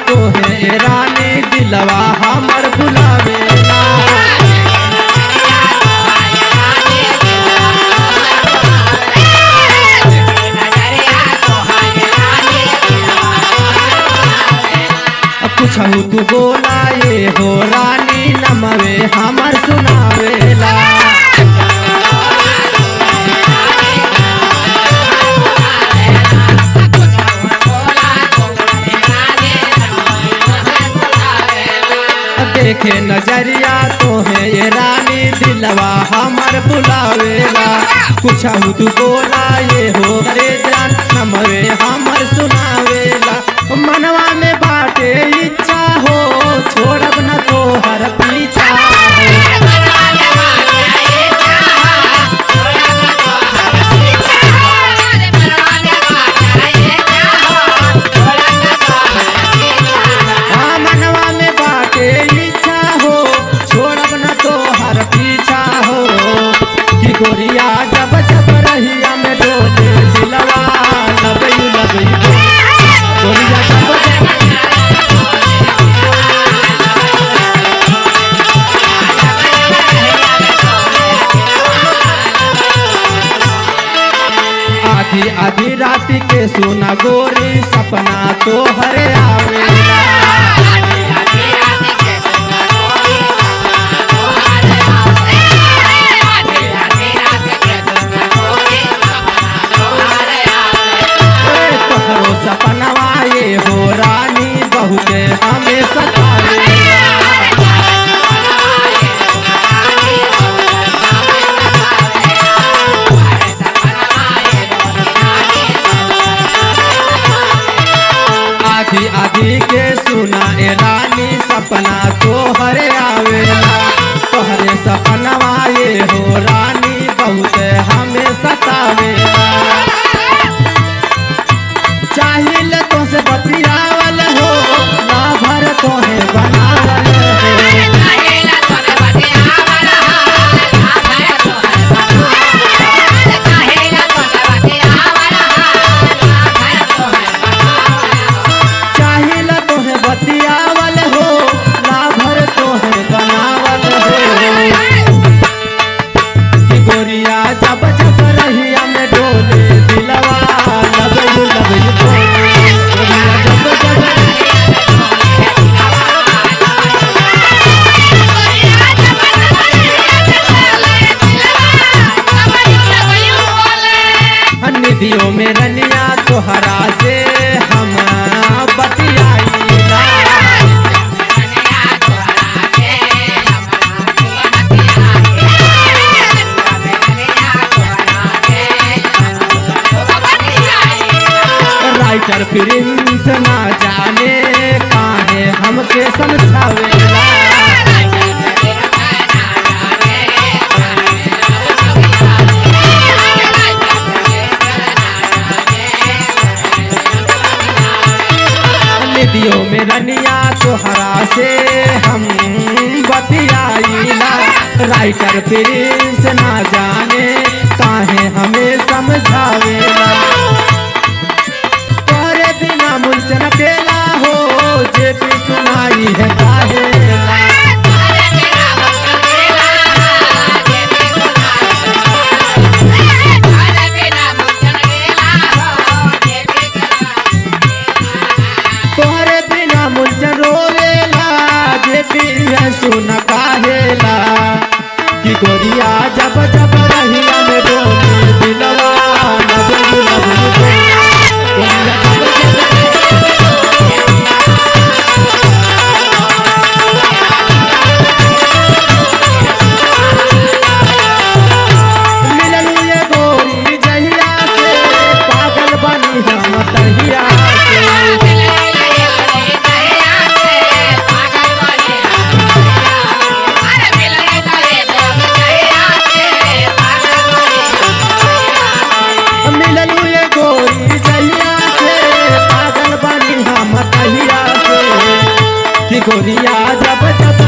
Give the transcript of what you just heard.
तोहे रानी दिलवा हमर बुलावेला कुछहु तू बोला ये हो रानी नमवे हमर सुनावेला देखे नजरिया तोहे ये रानी दिलवा हमर बुलावेला कुछहु तू बोला ये हो रे जान नमवे हमर सुनावेला मनवा में बाटे इच्छा हो छोड़ब न तोहर पीछा हो हाँ, मनवा में बाटे इच्छा हो छोड़ब न तोहर पीछा हो कि गोरिया जब जब रहिया में डोले दिलवा लबई लबई गोरिया जब जब आधी आधी रात के सोना गोरी सपना तो हरे आवेला ए, तोहरो सपनवा ये हो रानी बहुते हमें सतावेला आधी आधी के सुना ए रानी सपना तोहरे आवेला तोहरे सपनवा ये हो रानी बहुते हमें सतावेला चाहिल तो से बतियावल हो ना भर तोहे बनावल हो चाहिल तोहे बतियावल हो ना भर तोहे बनावल हो कि गोरिया जब जब रहिया में डोले दिलवा लबई लबई बोले गोरिया जब जब निधियों में रनिया तोहरा से हम बतियाईला राइटर प्रिंस ना जाने काहे हमके समझावेला निधियों में रनिया तोहरा से हम बतियाईला राइटर प्रिंस ना जाने काहे हमें समझावेला तोरे बिना मुलचन अकेला हो जे भी सुनाई है काहेला तोहरे बिना मुलचन रोवेला जे भी है सुन काहेला कि गोरिया जब जब रहिया में डोले दिलवा लबू लबू बोले। गोरिया जब जब मिललू ये गोरी जहिया से पागल बनी हम तहिया से मिललू ये गोरी जहिया से पागल बनी हम तहिया से कि गोरिया जब जब